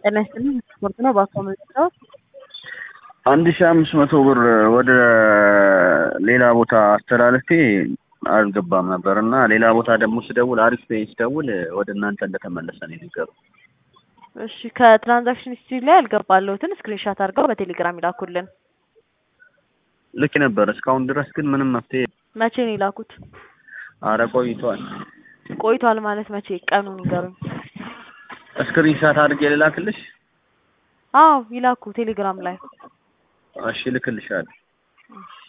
ጤና ይስጥልኝ ስፖርት ነው በአካባቢው አንድ ሺህ አምስት መቶ ብር ወደ ሌላ ቦታ አስተላልፌ አልገባም ነበር እና ሌላ ቦታ ደግሞ ስደውል አሪፍ ፔይ ስደውል ወደ እናንተ እንደተመለሰ ነው የነገሩኝ። እሺ ከትራንዛክሽን ሂስትሪ ላይ ያልገባለሁትን ስክሪንሻት አድርገው በቴሌግራም ይላኩልን። ልክ ነበር። እስካሁን ድረስ ግን ምንም መፍትሄ መቼ ነው የላኩት? አረ ቆይቷል። ቆይቷል ማለት መቼ? ቀኑን ይገሩኝ። ስክሪንሻት አድርጌ ልላክልሽ? አዎ ይላኩ ቴሌግራም ላይ። እሺ ልክልሻለሁ። እሺ